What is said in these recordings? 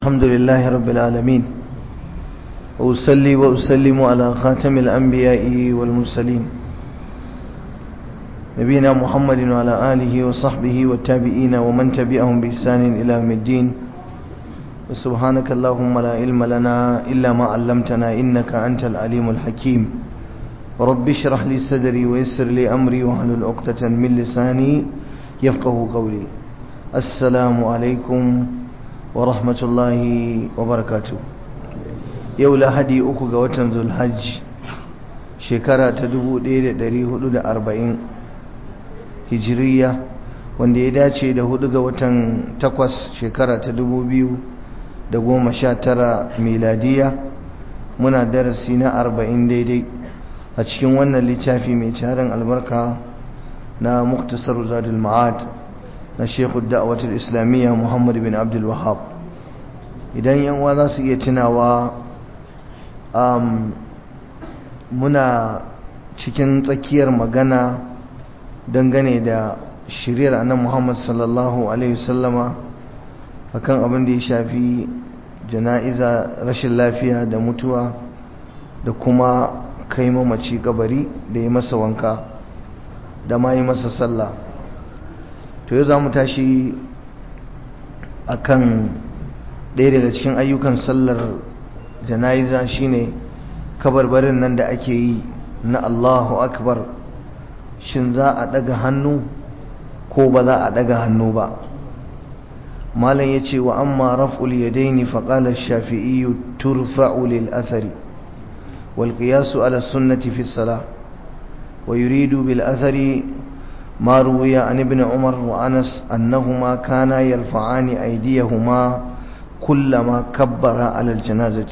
الحمد لله رب العالمين وأصلي وأسلم على خاتم الأنبياء والمرسلين نبينا محمد وعلى آله وصحبه والتابعين ومن تبعهم بإحسان إلى يوم الدين وسبحانك اللهم لا علم لنا إلا ما علمتنا إنك أنت العليم الحكيم رب اشرح لي صدري ويسر لي أمري واحلل عقدة من لساني يفقه قولي السلام عليكم wa rahmatullahi wa barakatu yau lahadi uku ga watan zulhajj shekara ta 1440 hijiriya wanda ya dace da hudu ga watan takwas shekara ta 2019 miladiya muna darasi na 40 daidai a cikin wannan littafi mai tarin albarka na muktasar zadul ma'ad na shekhu da'awatul islamiyya muhammad bin abdul wahab idan yanwa za su iya tunawa muna cikin tsakiyar magana dangane da shiriyar annan muhammad sallallahu alaihi wasallama akan abin da ya shafi jana'iza rashin lafiya da mutuwa da kuma kai mamaci kabari da yi masa wanka da ma yi masa sallah to yau za mu tashi a kan ɗaya daga cikin ayyukan sallar jana'iza shine kabarbarin nan da ake yi na Allahu akbar shin za a ɗaga hannu ko ba za a ɗaga hannu ba malam ya ce wa amma raf'ul yadaini faƙalar shafi'iyu turfa'u lil athari wal qiyasu ala sunnati fi salah wa yuridu bil athari ما روي عن ابن عمر وأنس أنهما كانا يرفعان أيديهما كلما كبر على الجنازة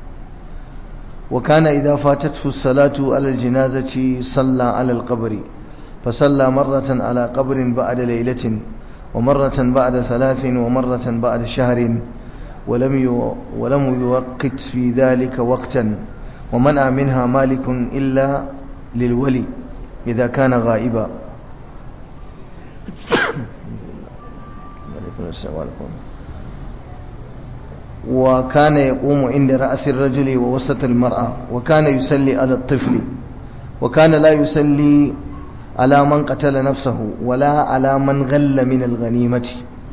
وكان إذا فاتته الصلاة على الجنازة صلى على القبر فصلى مرة على قبر بعد ليلة ومرة بعد ثلاث ومرة بعد شهر ولم ولم يوقت في ذلك وقتا ومنع منها مالك إلا للولي إذا كان غائبا وكان يقوم عند رأس الرجل ووسط المرأة وكان يسلي على الطفل وكان لا يسلي على من قتل نفسه ولا على من غل من الغنيمة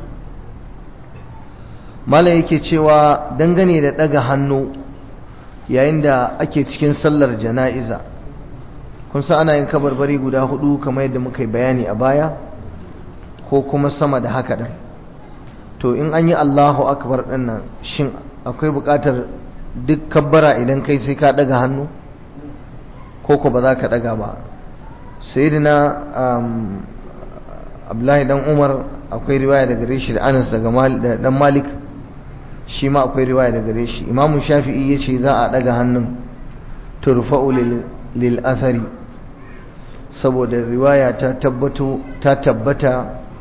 mala yake cewa dangane da daga hannu yayin da ake cikin sallar jana'iza kun san ana yin kabarbari guda hudu kamar yadda muka yi bayani a baya ko kuma sama da haka ɗin to in an yi allahu akbar ɗin nan shin akwai buƙatar duk kabbara idan kai sai ka ɗaga hannu ko ko ba za ka ɗaga ba sai na abdullahi dan umar akwai riwaya daga reshi da anas daga dan malik shi ma akwai riwaya daga reshi imamu shafi'i ya ce za a ɗaga hannun turfa'u lil athari saboda riwaya ta tabbata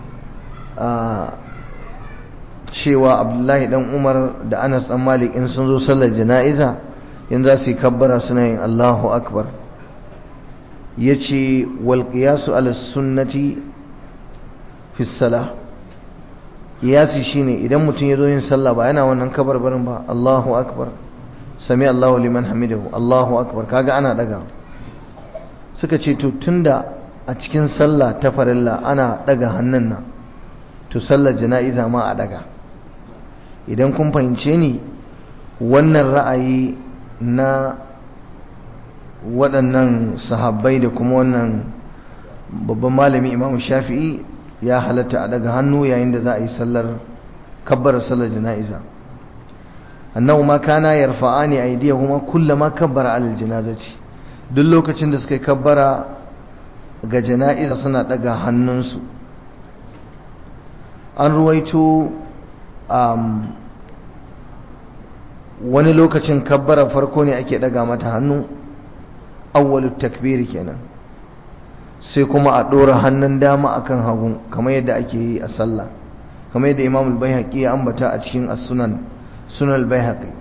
cewa abdullahi dan umar da anas dan malik in sun zo sallar jana'iza in za su yi kabbara suna yin allahu akbar ya ce walƙiyasu ala sunnati fi sala ƙiyasi shine idan mutum ya zo yin sallah ba yana wannan kabarbarin ba allahu akbar sami allahu liman hamidahu allahu akbar kaga ana daga suka ce to tunda a cikin sallah ta farilla ana daga hannun nan to sallar jana'iza ma a daga idan kun fahimce ni wannan ra'ayi na waɗannan sahabbai da kuma wannan babban malami imamu shafi'i ya halatta a daga hannu yayin da za a yi sallar kabbar sallar jana'iza annahu ma kana yarfa'ani aydiyahuma kullama kabbara alal janazati duk lokacin da suka yi kabbara ga jana'iza suna daga hannunsu an ruwaito wani lokacin kabbara farko ne ake daga mata hannu awwalut takbiri kenan sai kuma a ɗora hannun dama akan hagu kamar yadda ake yi a sallah kamar yadda imamul bayhaqi ya ambata a cikin as-sunan sunan bayhaqi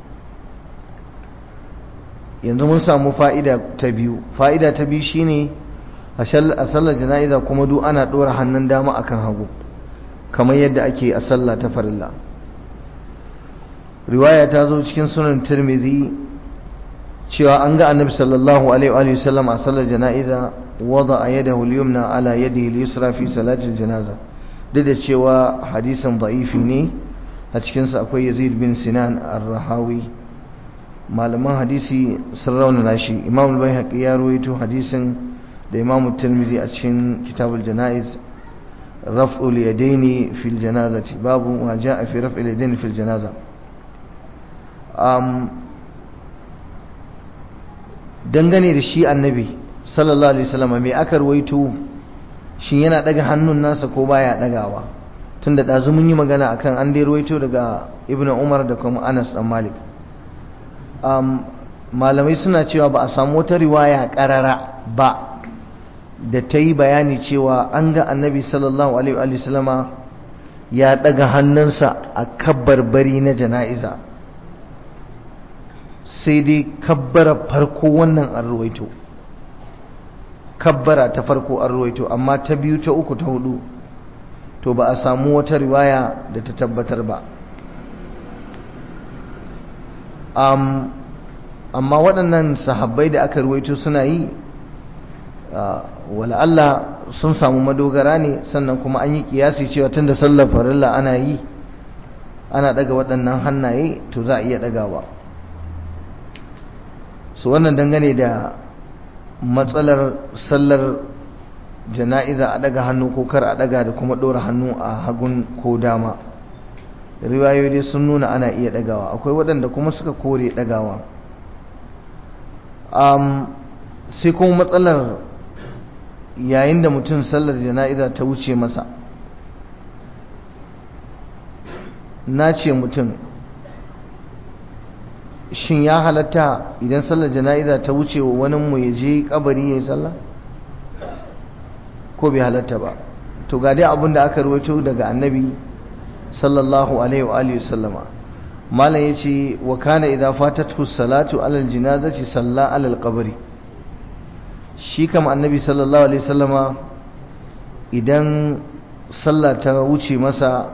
yanzu mun samu fa'ida ta biyu fa'ida ta biyu shine a sallar jana'iza kuma duk ana ɗora hannun dama akan hagu kamar yadda ake a sallah ta farilla riwaya ta zo cikin sunan tirmidhi cewa an ga annabi sallallahu alaihi wa sallam a sallar jana'iza wada a yadahu al-yumna ala yadihi al-yusra fi salatil janaza duk da cewa hadisin da'ifi ne a cikinsa akwai yazid bin sinan ar-rahawi malaman hadisi sun raunana shi imam al-baihaqi ya rawaito hadisin da imam tirmidhi a cikin kitabul janaiz raf'ul yadaini fil janazati babu ma jaa fi raf'il yadaini fil janaza um dangane da shi annabi sallallahu alaihi wasallam me aka rawaito shi yana daga hannun nasa ko baya dagawa tunda dazu mun yi magana akan an dai rawaito daga ibnu umar da kuma anas dan malik um, malamai suna cewa ba a samu wata riwaya karara ba da ta yi bayani cewa an ga annabi sallallahu alaihi wasallama ya daga hannunsa a kabbar bari na jana'iza sai dai kabbara farko wannan an ruwaito kabbara ta farko an ruwaito amma ta biyu ta uku ta hudu to ba a samu wata riwaya da ta tabbatar ba um, amma waɗannan sahabbai da aka ruwaito suna yi wala Allah sun samu madogara ne sannan kuma an yi kiyasi cewa tunda sallar farilla ana yi ana daga waɗannan hannaye to za a iya ɗagawa su wannan dangane da matsalar sallar jana'iza a daga hannu ko kar a daga da kuma ɗora hannu a hagun ko dama riwayoyi sun nuna ana iya ɗagawa akwai waɗanda kuma suka kore ɗagawa sai kuma matsalar yayin da mutum sallar jana'iza ta wuce masa na ce mutum shin ya halatta idan sallar jana'iza ta wuce wa wani mu ya je kabari ya yi sallah ko bai halatta ba to ga dai abin da aka rawaito daga annabi sallallahu alaihi wa alihi sallama malam yace wa kana idza fatatu salatu alal janazati salla alal qabri shi kam annabi sallallahu alaihi sallama idan sallah ta wuce masa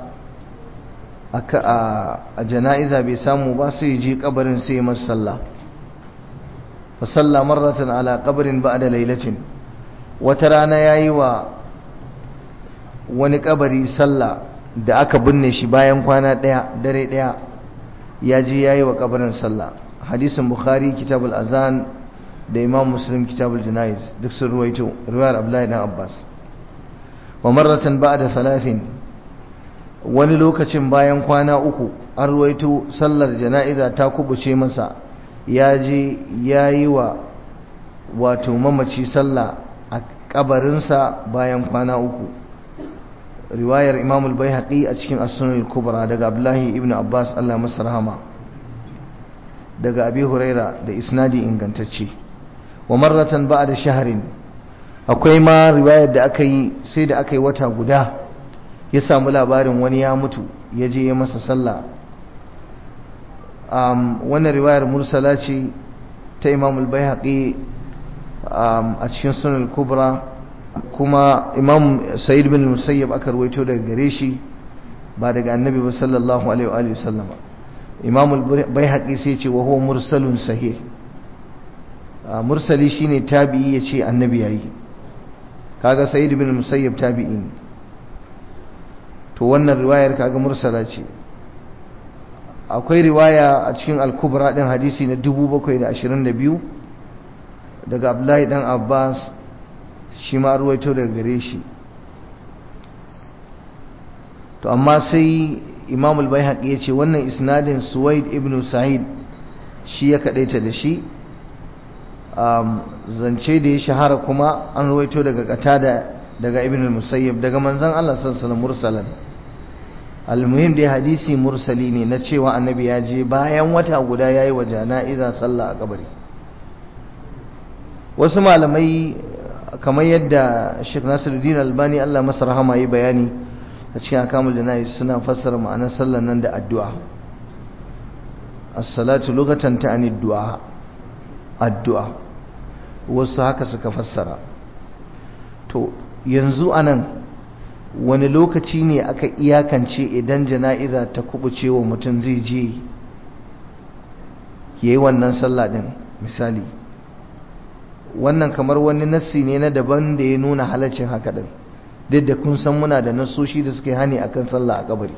a jana'iza bai samu ba sai je kabarin sai masa sallah fa salla marratan ala qabrin ba'da lailatin wata rana yayi wa wani kabari sallah da aka binne shi bayan kwana daya dare daya ya je yayi wa kabarin sallah hadisin bukhari kitabul azan da imam muslim kitabul janaiz duk sun ruwaito riwayar abdullahi dan abbas wa marratan ba'da salasin wani lokacin bayan kwana uku an ruwaito sallar jana'iza ta kubuce masa ya je yayi wa wato mamaci sallah a kabarinsa bayan kwana uku riwayar imam al-baihaqi a cikin as-sunan al-kubra daga abdullahi ibn abbas Allah masa rahama daga abi huraira da isnadi ingantacce wa marratan ba'da shahrin akwai ma riwayar da aka yi sai da aka yi wata guda ya samu labarin wani ya mutu ya je ya masa sallah um, wannan riwayar mursala ce ta imam al-baihaqi um, a cikin sunan kubra kuma imam sa'id bin musayyab aka ruwaito daga gare shi ba daga annabi ba sallallahu alaihi wa sallama imam al-baihaqi sai ce wa huwa mursalun sahih mursali shine tabi'i yace annabi yayi kaga sa'id bin musayyab tabi'i ne to wannan riwayar kaga mursala ce akwai riwaya a cikin al-kubra din hadisi na 722 daga abdullahi dan abbas shi ma ruwaito daga gare shi to amma sai imam al-baihaqi yace wannan isnadin suwaid ibn sa'id shi ya kadaita da shi zance da ya shahara kuma an ruwaito daga qatada daga ibn al-musayyib daga manzon Allah sallallahu alaihi wasallam mursalan almuhim dai hadisi mursali ne na cewa annabi ya je bayan wata guda yayi wa jana'iza sallah a kabari wasu malamai kamar yadda Sheikh Nasiruddin Albani Allah masa rahama yi bayani a cikin akamul jana'iz suna fassara ma'anar sallar nan da addu'a as-salatu lugatan ta'ani du'a addu'a wasu haka suka fassara to yanzu anan wani lokaci ne aka iyakance idan jana'iza ta kubuce wa mutum zai je ya yi wannan sallah din misali wannan kamar wani nassi ne na daban da ya nuna halaccin haka din duk da kun san muna da nassoshi da suke hani akan sallah a kabari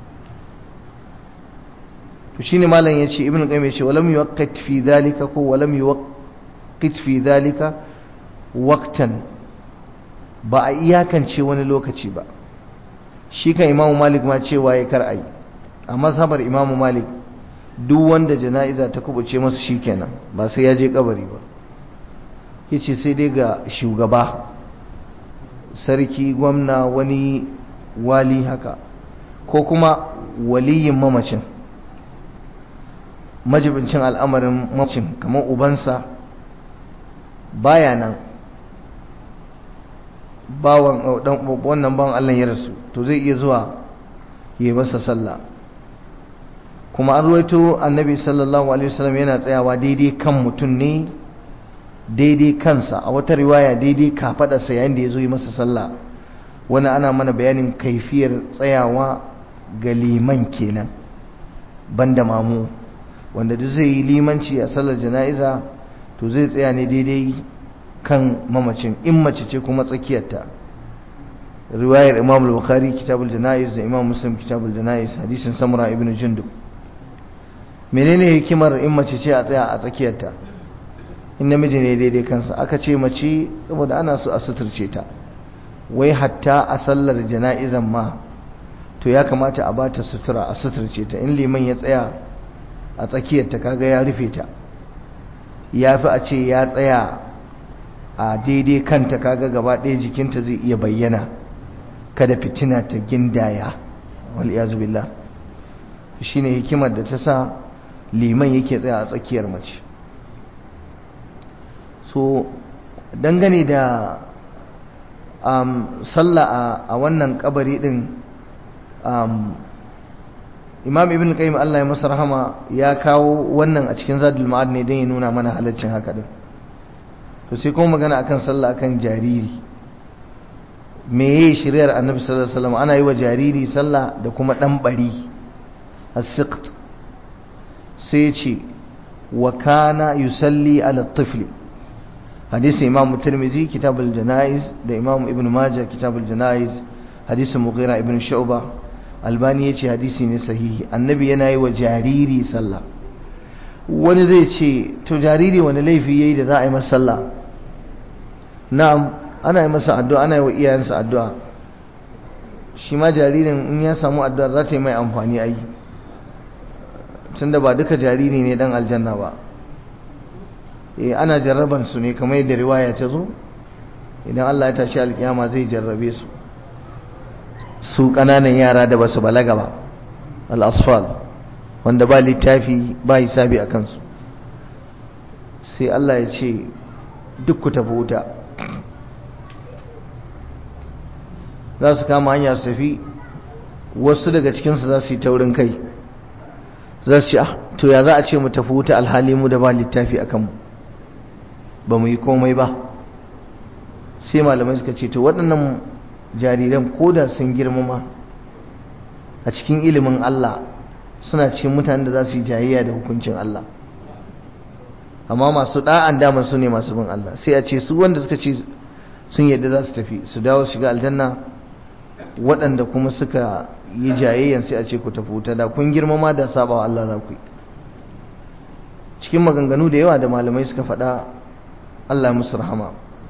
to shine malam yace ibn qayyim yace walam yuwaqqit fi dhalika ko walam yuwaqqit fi dhalika waqtan ba a iyakance wani lokaci ba shi kan imamu malik ma cewa ya kar ai a mazhabar imamu malik duk wanda jana'iza ta kubuce masa shikenan ba sai ya je kabari ba yace sai dai ga shugaba sarki gwamna wani wali haka ko kuma waliyin mamacin majibincin al'amarin mamacin kamar ubansa baya nan bawan wannan bawan Allah ya rasu to zai iya zuwa yi masa sallah kuma an ruwaito annabi sallallahu alaihi wasallam yana tsayawa daidai kan mutum ne daidai kansa a wata riwaya daidai kafadarsa yayin da ya zo yi masa sallah wani ana mana bayanin kaifiyar tsayawa ga liman kenan banda mamu wanda duk zai yi limanci a sallar jana'iza to zai tsaya ne daidai kan mamacin in mace ce kuma tsakiyarta riwayar imam al-bukhari kitabul jana'iz da imam muslim kitabul jana'iz hadisin samura ibn jundub menene hikimar in mace ce a tsaya a tsakiyarta in namiji ne daidai kansa aka ce mace saboda ana so a suturce ta wai hatta a sallar jana'izan ma to ya kamata a bata sutura a suturce ta in liman ya tsaya a tsakiyarta kaga ya rufe ta ya fi a ce ya tsaya a daidai kanta kaga gaba ɗaya jikinta zai iya bayyana kada fitina ta gindaya wal iyazu billah shine hikimar da ta sa liman yake tsaya a tsakiyar mace so dangane da um, sallah a wannan kabari din um, imam ibn qayyim Allah ya masa rahama ya kawo wannan a cikin zadul ma'ad ne don ya nuna mana halaccin haka din to sai kuma magana akan sallah akan jariri meye shiriyar annabi sallallahu alaihi wasallam ana yi wa jariri sallah da kuma dan bari as-siqt sai ya ce wa kana yusalli ala tifli hadisi imam tirmidhi kitab al-janaiz da imam ibn majah kitab al-janaiz hadisi mughira ibn shu'bah albani yace hadisi ne sahihi annabi yana yi wa jariri sallah wani zai ce to jariri wani laifi yayi da za a yi masa sallah na'am ana yi masa addu'a ana yi wa iyayensa addu'a shi ma jaririn in ya samu addu'a za ta yi mai amfani ai tunda ba duka jariri ne dan aljanna ba eh ana jarraban su ne kamar yadda riwaya ta zo idan Allah ya tashi alkiyama zai jarrabe su su kananan yara da basu balaga ba al-asfal wanda ba littafi ba hisabi a kansu sai Allah ya ce duk ku tafi wuta za su kama hanya su tafi wasu daga cikinsu za su yi taurin kai za su ce ah to ya za a ce mu tafi wuta alhali mu da ba littafi a kanmu ba mu yi komai ba sai malamai suka ce to waɗannan jariran koda sun girmama a cikin ilimin Allah suna cikin mutanen da za su yi jayayya da hukuncin Allah amma masu da'an daman su ne masu bin Allah sai a ce su wanda suka ce sun yadda za su tafi su dawo shiga aljanna waɗanda kuma suka yi jayayyan sai a ce ku tafi wuta da kun girmama da sabawa Allah za ku yi cikin maganganu da yawa da malamai suka faɗa Allah musu rahama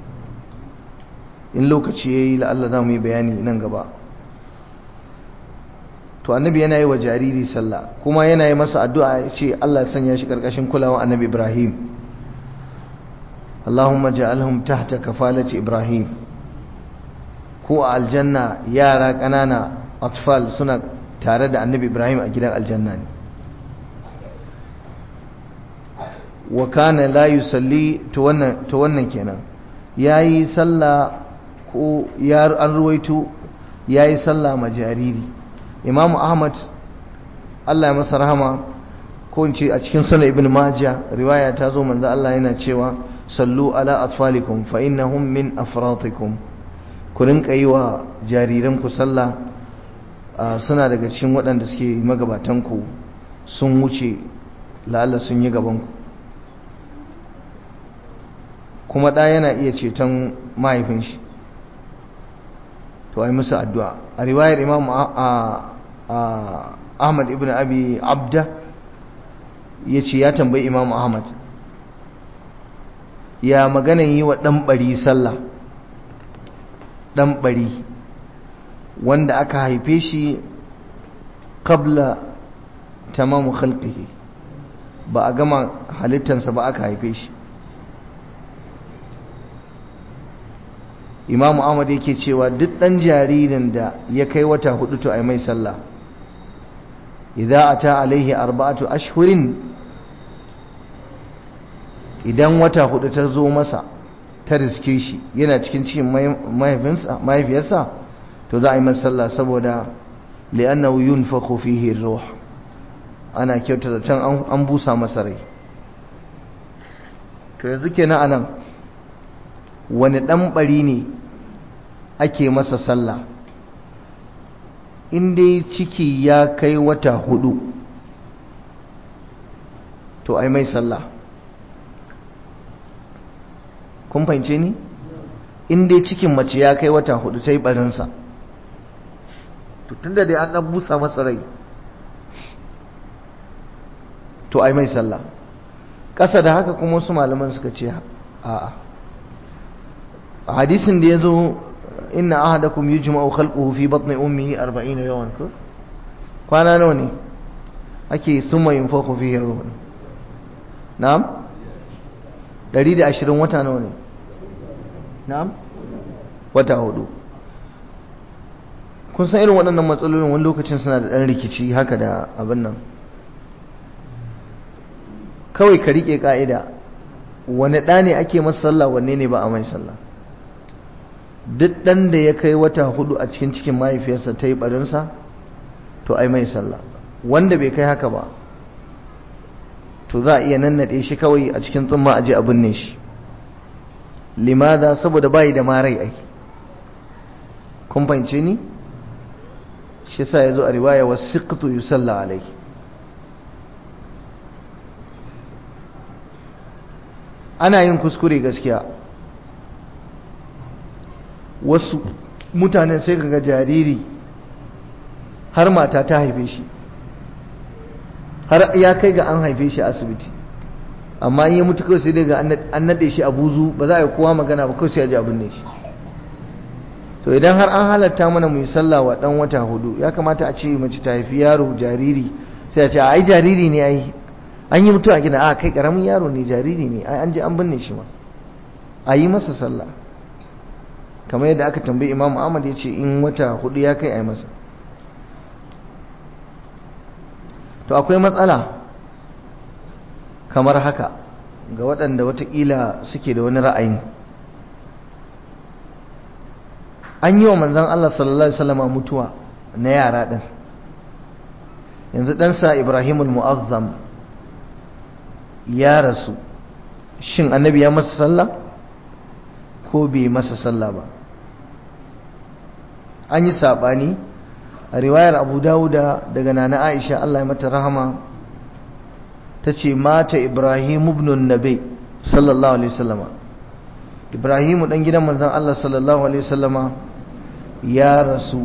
in lokaci ya yi la'alla za mu yi bayani nan gaba to annabi yana yi wa jariri sallah kuma yana yi masa addu'a ya ce Allah ya sanya shi ƙarƙashin kulawa annabi Ibrahim Allahumma ja'alhum tahta kafalati Ibrahim ko a aljanna yara ƙanana atfal suna tare da annabi Ibrahim a gidan aljanna ne wa kana la yusalli to wannan to wannan kenan yayi sallah ko ya an ruwaito yayi sallah ma jariri Imam Ahmad Allah ya masa rahama ko in ce a cikin sunan Ibn Majah riwaya ta zo manzo Allah yana cewa sallu ala atfalikum fa innahum min afratikum ku rinka yi wa jariranku sallah suna daga cikin waɗanda suke magabatan ku sun wuce la'alla sun yi gabanku kuma ɗa yana iya ceton mahaifin shi to ai musu addu'a a riwayar imam ahmad ibn abi abda ya ce ya tambayi imam ahmad ya maganan yi wa ɗan ɓari sallah ɗan ɓari wanda aka haife shi kabla tamamu khalqihi ba a gama halittansa ba aka haife shi imamu ahmad yake cewa duk ɗan jaririn da ya kai wata hudu to ai mai sallah idza ata alaihi arba'atu ashhurin idan wata hudu ta zo masa ta riske shi yana cikin cikin mahaifiyarsa to za a yi masa sallah saboda li'annahu yunfakhu fihi ruh ana kyauta da can an busa masa rai to yanzu kenan anan wani dan bari ne ake masa sallah in dai ciki ya kai wata hudu to ai mai sallah kun fahimce ni in dai cikin mace ya kai wata hudu ta yi barinsa to tunda dai an dan busa masa rai to ai mai sallah ƙasa da haka kuma wasu malaman suka ce a'a a hadisin da ya zo inna ahadakum yujma'u khalquhu fi batni ummihi 40 yawan ko kwana nawa ne ake summa yunfakhu fihi ruh na'am 120 wata nawa ne na'am wata hudu kun san irin waɗannan matsalolin wani lokacin suna da ɗan rikici haka da abin nan kawai ka riƙe ƙa'ida wani ɗa ne ake masa sallah wanne ne ba a mai sallah duk ɗan da ya kai wata hudu a cikin cikin mahaifiyarsa ta yi ɓarinsa to ai mai sallah wanda bai kai haka ba to za a iya nannaɗe shi kawai a cikin tsumma aje a binne shi limada saboda bayi da marai ai kun fahimce ni shi sa ya zo a riwaya wa siqtu yusalla alai ana yin kuskure gaskiya wasu mutanen sai kaga jariri har mata ta haife shi har ya kai ga an haife shi a asibiti amma in ya mutu kawai sai daga an nade shi a buzu ba za a yi kowa magana ba kawai sai a ji abin ne shi to idan har an halatta mana mu yi sallah wa dan wata hudu ya kamata a ce mace ta haifi yaro jariri sai a ce ai jariri ne ai an yi mutuwa gida a kai karamin yaro ne jariri ne ai an je an binne shi ma a yi masa sallah kamar yadda aka tambayi imam ahmad ya ce in wata hudu ya kai a yi masa to akwai matsala kamar haka ga waɗanda watakila suke da wani ra'ayi an yi wa manzan Allah sallallahu Alaihi wasallama mutuwa na yara ɗin yanzu ɗansa ibrahimul mu'azzam ya rasu shin annabi ya masa sallah ko bai masa sallah ba an yi saɓani a riwayar abu dawuda daga nana aisha Allah ya mata rahama ta ce mata ibrahim ibn nabi sallallahu alaihi wasallama ibrahimu dan gidan manzon Allah sallallahu alaihi wasallama ya rasu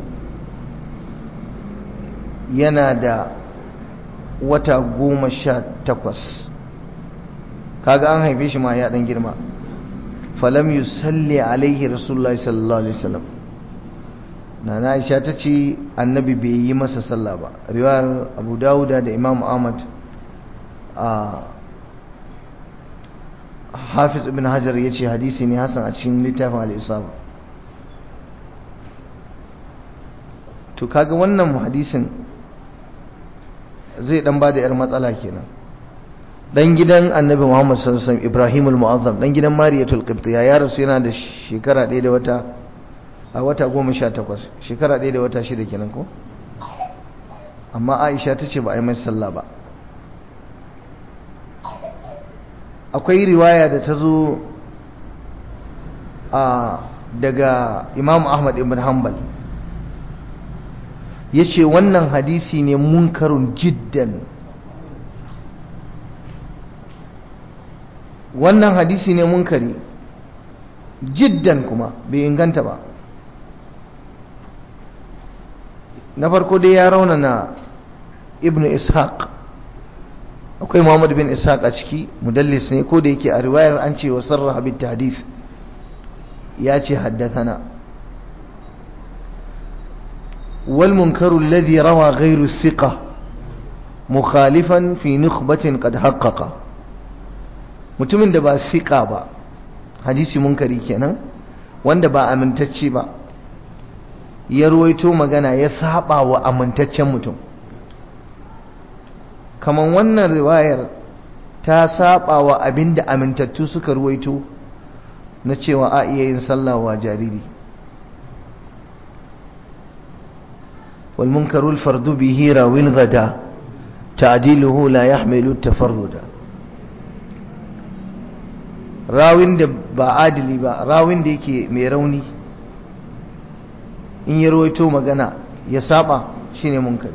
yana da wata goma sha takwas kaga an haife shi ma ya dan girma falam yusalli alaihi rasulullahi sallallahu alaihi wasallam na aisha ta ce annabi bai yi masa sallah ba riwayar abu dawuda da imam ahmad a hafiz ibn hajar ya ce hadisi ne hasan a cikin littafin al'isaba to kaga wannan hadisin zai dan ba da yar matsala kenan dan gidan annabi muhammad sallallahu alaihi wasallam ibrahim al-mu'azzam dan gidan mariyatul qibtiyya ya rasu yana da shekara ɗaya da wata a wata goma sha takwas shekara ɗaya da wata shida kenan ko amma aisha ta ce ba a yi mai sallah ba akwai riwaya da ta zo a daga imam ahmad ibn hanbal ya ce wannan hadisi ne munkarun jiddan wannan hadisi ne munkari jiddan kuma bai inganta ba na farko dai ya raunana ibn ishaq akwai muhammad bin ishaq a ciki mudallis ne ko da yake a riwayar an ce wa sarraha bin hadith ya ce haddathana wal munkaru alladhi rawa ghayru thiqa mukhalifan fi nukhbatin qad haqqaqa mutumin da ba thiqa ba hadisi munkari kenan wanda ba amintacce ba ya ruwaito magana ya saba wa amintaccen mutum kaman wannan riwayar ta saba wa abinda amintattu suka ruwaito na cewa a iya yin sallah wa jariri wal munkarul fardu bihi rawil gada ta'diluhu la yahmilu tafarruda rawin da ba adili ba rawin da yake mai rauni in ya rawaito magana ya saba shine munkari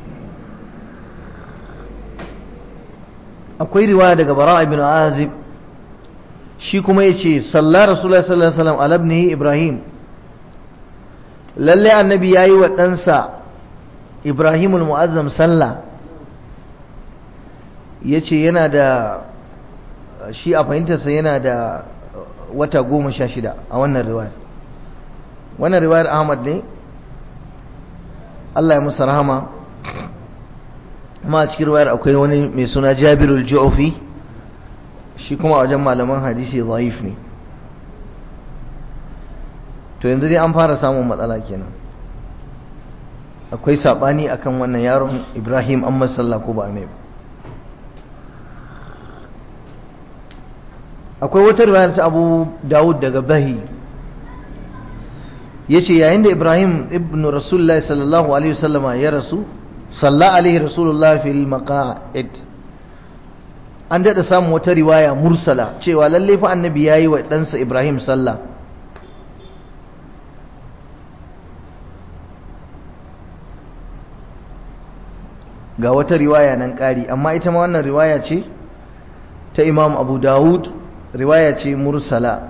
akwai riwaya daga bara ibn azib shi kuma yace sallar rasulullahi sallallahu alaihi wasallam alabnihi ibrahim lalle annabi yayi wa ɗansa ibrahimul mu'azzam sallah yace yana da shi a fahimtarsa yana da wata goma sha shida a wannan riwayar wannan riwayar ahmad ne Allah ya musa rahama ma a cikin riwayar akwai wani mai suna jabirul ju'fi shi kuma a wajen malaman hadisi zaif ne to yanzu dai an fara samun matsala kenan akwai sabani akan wannan yaron ibrahim an masalla ko ba a mai akwai wata riwayar ta abu dawud daga bahi ya ce yayin da ibrahim ibn rasulullah sallallahu alaihi wasallama ya rasu salla alaihi rasulullah fil maqa'id an daɗa samun wata riwaya mursala cewa lalle fa annabi ya yi wa ɗansa ibrahim sallah ga wata riwaya nan ƙari amma ita ma wannan riwaya ce ta imam abu dawud riwaya ce mursala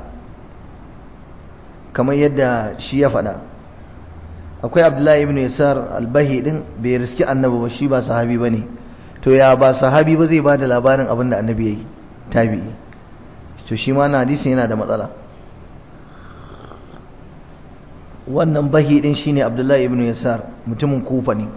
kamar yadda shi ya faɗa akwai abdullahi ibn yasar albahi din bai riski annabi ba shi ba sahabi ba ne to ya ba sahabi ba zai ba da labarin abin da annabi ya yi tabi'i to shi ma na hadisin yana da matsala wannan bahi din shine abdullahi ibn yasar mutumin kufa ne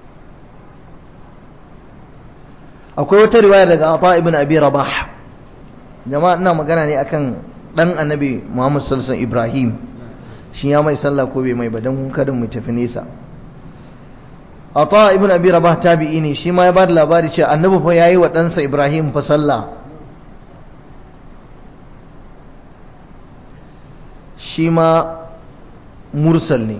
akwai wata riwaya daga ata ibn abi rabah jama'a ina magana ne akan dan annabi muhammad sallallahu alaihi ibrahim shi ya mai sallah ko bai mai ba dan kada mu tafi nesa ata ibn abi rabah tabi'i ne shi ma ya bada labari cewa annabi fa yayi wa ɗansa ibrahim fa sallah shi ma mursal ne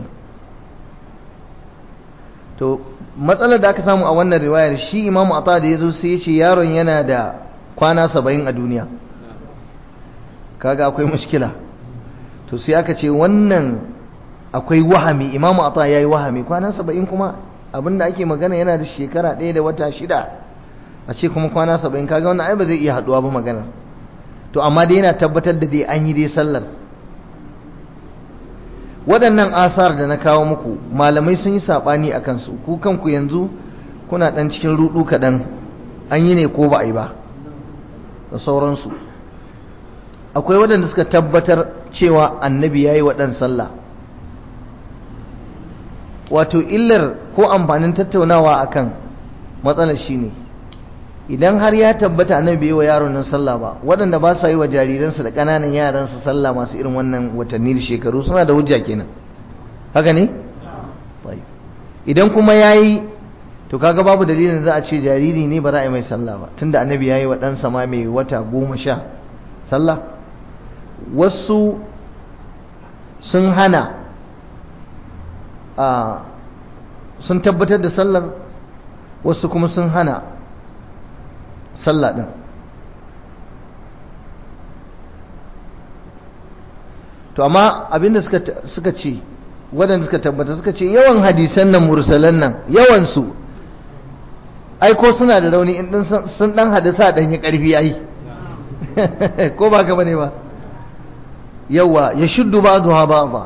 to matsalar da aka samu a wannan riwayar shi imamu ata da ya zo sai ya ce yaron yana da kwana saba'in a duniya kaga akwai mushkila to sai aka ce wannan akwai wahami imamu ata ya yi wahami kwana saba'in kuma abinda ake magana yana da shekara ɗaya da wata shida a ce kuma kwana saba'in kaga wannan ai ba zai iya haɗuwa ba magana to amma dai yana tabbatar da dai an yi dai sallar waɗannan asar da na kawo muku malamai sun yi saɓani a kansu ku kanku yanzu kuna ɗan cikin ruɗu kaɗan an yi ne ko ba a yi ba da sauransu akwai waɗanda suka tabbatar cewa annabi ya yi waɗan sallah wato illar ko amfanin tattaunawa akan matsalar shi ne idan har ya tabbata annabi yi wa yaron nan sallah ba waɗanda ba sa yi wa jariransu da ƙananan yaransu sallah masu irin wannan watanni da shekaru suna da hujja kenan haka ne idan kuma ya yi to kaga babu dalilin za a ce jariri ne ba za a yi mai sallah ba tunda annabi ya yi wa ɗansa ma mai wata goma sha sallah wasu sun hana a sun tabbatar da sallar wasu kuma sun hana sallah ɗin to amma abinda suka ce waɗanda suka tabbata suka ce yawan hadisan nan mursalan nan yawansu ai ko suna da rauni in sun ɗan hadisa ɗan yi ƙarfi ai ko ba ka bane ba yawa ya shuddu ba zuwa ba ba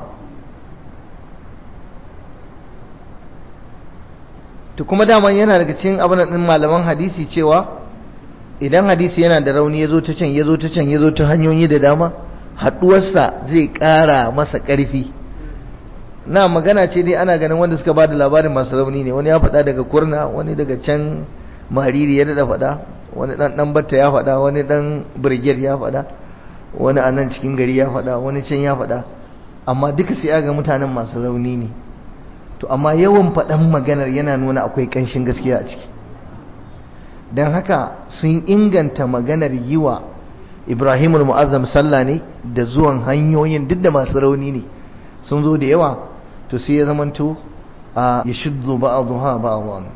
to kuma daman yana daga cikin abin din malaman hadisi cewa idan hadisi yana da rauni ya zo ta can ya zo ta can ya zo ta hanyoyi da dama haɗuwarsa zai ƙara masa ƙarfi na magana ce dai ana ganin wanda suka ba da labarin masu rauni ne wani ya faɗa daga kurna wani daga can mariri ya daɗa faɗa wani ɗan ɗan batta ya faɗa wani ɗan birgiyar ya faɗa wani a nan cikin gari ya faɗa wani can ya faɗa amma duka sai aga mutanen masu rauni ne to amma yawan faɗan maganar yana nuna akwai ƙanshin gaskiya a ciki don haka sun inganta maganar yi wa ibrahimul mu'azzam sallah ne da zuwan hanyoyin duk da masu rauni ne sun zo da yawa to sai ya zamanto a ya shuddu ba'adha ba'adhan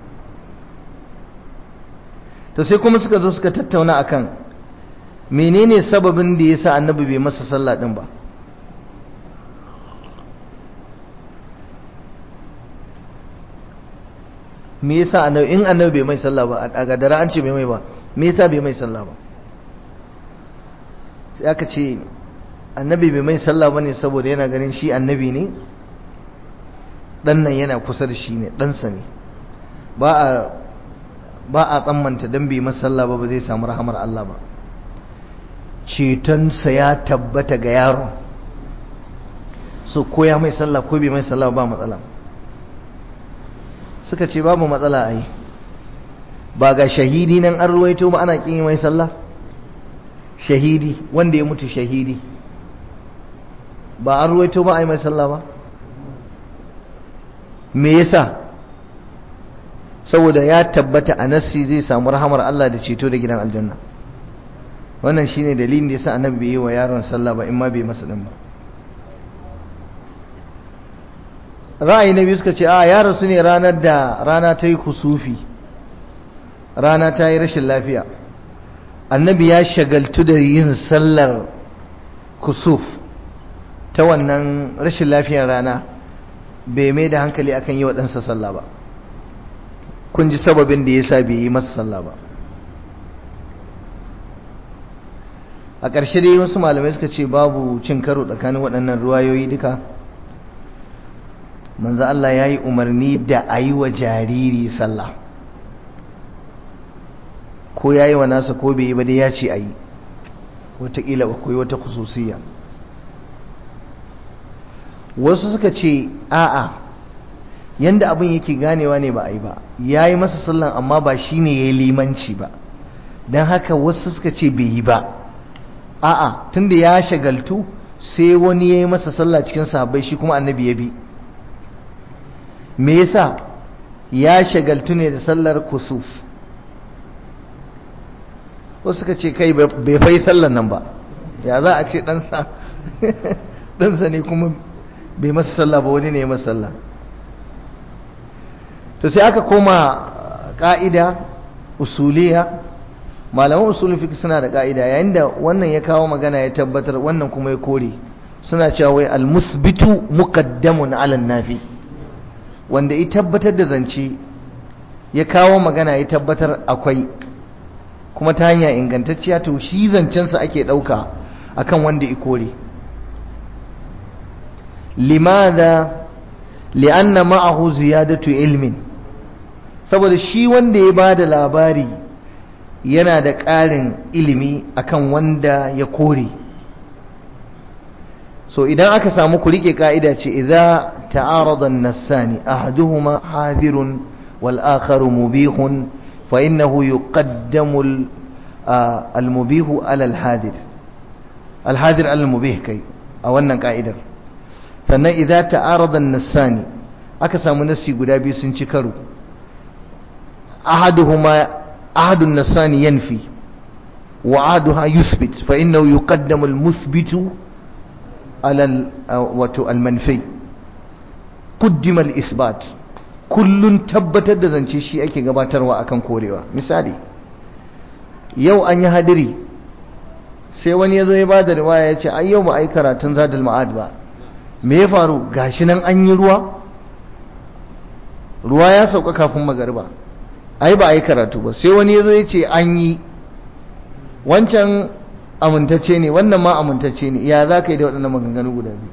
to sai kuma suka zo suka tattauna akan menene sababin da yasa annabi bai masa sallah din ba me yasa annabi in annabi bai mai sallah ba a gadara an ce bai mai ba me yasa bai mai sallah ba sai aka ce annabi bai mai sallah bane saboda yana ganin shi annabi ne dan nan yana kusa da shi ne ɗansa ne ba a ba a tsammanta dan bai masa sallah ba ba zai samu rahamar Allah ba cetonsa ya tabbata ga yaron so ko ya mai sallah ko bai mai sallah ba matsala suka ce babu matsala ai ba ga shahidi nan an ruwaito ba ana kin mai sallah shahidi wanda ya mutu shahidi ba an ruwaito ba ai mai sallah ba me yasa saboda ya tabbata a nassi zai samu rahamar Allah da ceto da gidan aljanna wannan shine dalilin da yasa annabi bai yi wa yaron sallah ba in ma bai masa din ba ra'ayi na biyu suka ce a ya rasu ne ranar da rana ta yi kusufi rana ta yi rashin lafiya annabi ya shagaltu da yin sallar kusuf ta wannan rashin lafiyar rana bai mai da hankali akan yi wa ɗansa sallah ba kun ji sababin da ya sa bai yi masa sallah ba a ƙarshe dai wasu malamai suka ce babu cin karo tsakanin waɗannan ruwayoyi duka manzo Allah ya yi umarni da a yi wa jariri sallah ko ya yi wa nasa ko bai yi ba dai ya ce a yi wataƙila akwai wata kususiya wasu suka ce a'a yanda abin yake ganewa ne ba a yi ba ya yi masa sallan amma ba shi ne ya yi limanci ba don haka wasu suka ce bai yi ba a'a tunda ya shagaltu sai wani ya yi masa sallah cikin sahabbai shi kuma annabi ya bi me yasa ya shagaltu ne da sallar kusuf wasu suka ce kai bai fai sallar nan ba ya za a ce ɗansa ɗansa ne kuma bai masa sallah ba wani ne ya masa sallah to sai aka koma ƙa'ida usuliya malaman usulun fiqh suna da ƙa'ida yayin da wannan ya kawo magana ya tabbatar wannan kuma ya kore suna cewa wai almusbitu muqaddamun ala nafi wanda ya tabbatar da zance ya kawo magana ya tabbatar akwai kuma ta hanya ingantacciya to shi zancensa ake ɗauka akan wanda ya kore limadha li'anna ma'ahu ziyadatu ilmin saboda shi wanda ya bada labari yana da ƙarin ilimi akan wanda ya kore so idan aka samu ku rike ka'ida ce idza ta'arada an-nassani ahaduhuma hadirun wal akharu mubihun fa innahu yuqaddamu al-mubihu ala al-hadir al-hadir ala al-mubih kai a wannan ka'idar sannan idza ta'arada an-nassani aka samu nassi guda biyu sun ci karo ahaduhuma ahadun nassani yanfi wa ahaduha yuthbit fa innahu yuqaddamu al-muthbitu على wato almanfi قدم الإثبات kullun tabbatar da zance shi ake gabatarwa akan korewa misali yau an yi hadiri sai wani ya zo ya bada riwaya ya ce ai yau ba ai karatun zadul ma'ad ba me ya faru gashi nan an yi ruwa ruwa ya sauka kafin magariba ai ba ai karatu ba sai wani ya zo ya ce an yi wancan amintacce ne wannan ma amintacce ne ya za ka yi da waɗannan maganganu guda biyu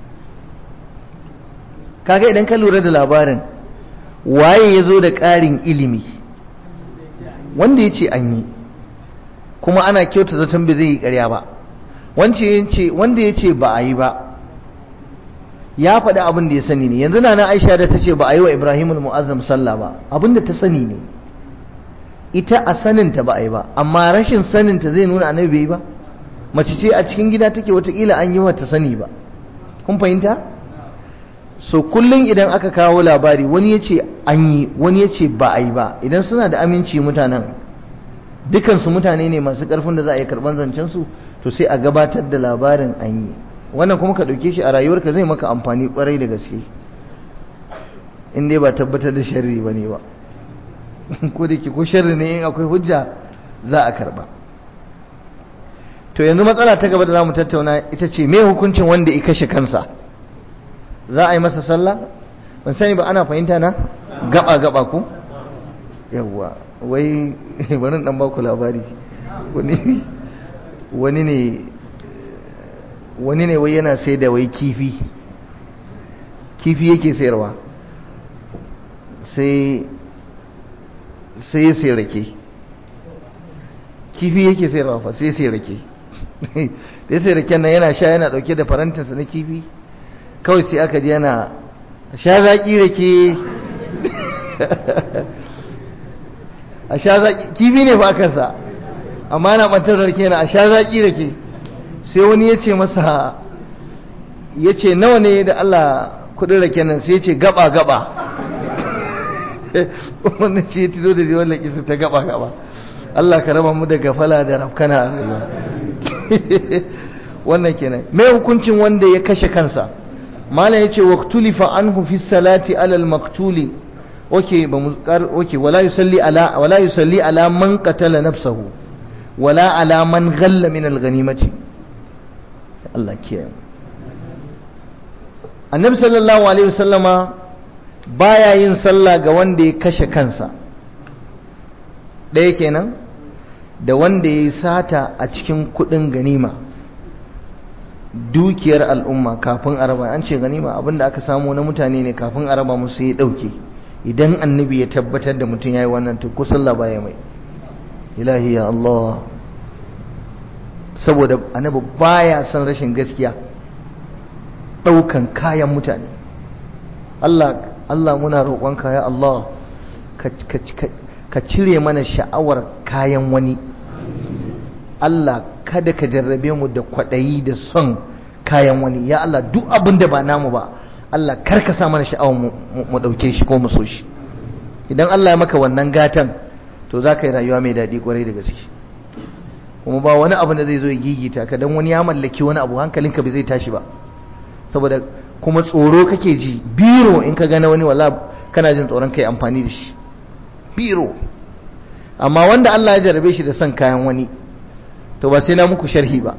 kaga idan ka lura da labarin waye ya zo da ƙarin ilimi wanda ya ce an yi kuma ana kyauta zaton bai zai yi ƙarya ba wanda ya ce ba a yi ba ya faɗi abin da ya sani ne yanzu na na aisha da ta ce ba a yi wa ibrahimul mu'azzam sallah ba abin da ta sani ne ita a saninta ba a yi ba amma rashin saninta zai nuna annabi bai yi ba mace ce a cikin gida take watakila an yi wata sani ba kun fahimta so kullum idan aka kawo labari wani ya ce an yi wani ya ce ba a yi ba idan suna da aminci mutanen dukansu mutane ne masu karfin da za a yi karban zancensu to sai a gabatar da labarin an yi wannan kuma ka ɗauke shi a rayuwarka zai maka amfani kwarai da gaske in dai ba tabbatar da sharri ba ne ba ko da ke ko sharri ne in akwai hujja za a karba to yanzu matsala ta gaba da za mu tattauna ita ce me hukuncin wanda ya kashe kansa za a yi masa sallah ban sani ba ana fahimta na gaba gaba ku yawwa wai bari dan baku labari wani wani ne wani ne wai yana sai da wai kifi kifi yake sayarwa sai sai ya sai rake kifi yake sayarwa fa sai sai rake da sai raken nan yana sha yana dauke da farantinsa na kifi kawai sai aka ji yana sha zaki rake a sha zaki kifi ne fa kansa amma yana bantar rake na a sha zaki rake sai wani ya ce masa ya ce nawa ne da Allah kudin rake nan sai ya ce gaba gaba wannan ce ya tilo da jiwon laƙi ta gaba gaba Allah ka raba mu da gafala da rafkana a rayuwa wannan kenan mai hukuncin wanda ya kashe kansa malam yace waqtulifa anhu fi salati ala al-maqtuli okay ba mu okay wala yusalli ala wala yusalli ala man qatala nafsahu wala ala man ghalla min al-ghanimati Allah kiyaye annabi sallallahu alaihi wasallama baya yin sallah ga wanda ya kashe kansa ɗaya kenan da wanda ya yi sata a cikin kuɗin ganima dukiyar al'umma kafin araba an ce ganima abinda aka samu na mutane ne kafin araba musu ya ɗauke idan annabi ya tabbatar da mutum ya yi wannan to ko sallah baya mai ilahi ya Allah saboda annabi baya son rashin gaskiya ɗaukan kayan mutane Allah Allah muna roƙonka ya Allah ka cire mana sha'awar kayan wani Allah kada ka jarrabe mu da kwaɗayi da son kayan wani ya Allah duk abin da ba namu ba Allah kar ka sa mana sha'awar mu ɗauke shi ko mu so shi idan Allah ya maka wannan gatan to za ka yi rayuwa mai daɗi ƙwarai da gaske kuma ba wani abu da zai zo ya gigita ka dan wani ya mallaki wani abu hankalinka bai zai tashi ba saboda kuma tsoro kake ji biro in ka gana wani wala kana jin tsoron kai amfani da shi biro amma wanda Allah ya jarabe shi da son kayan wani to ba sai na muku sharhi ba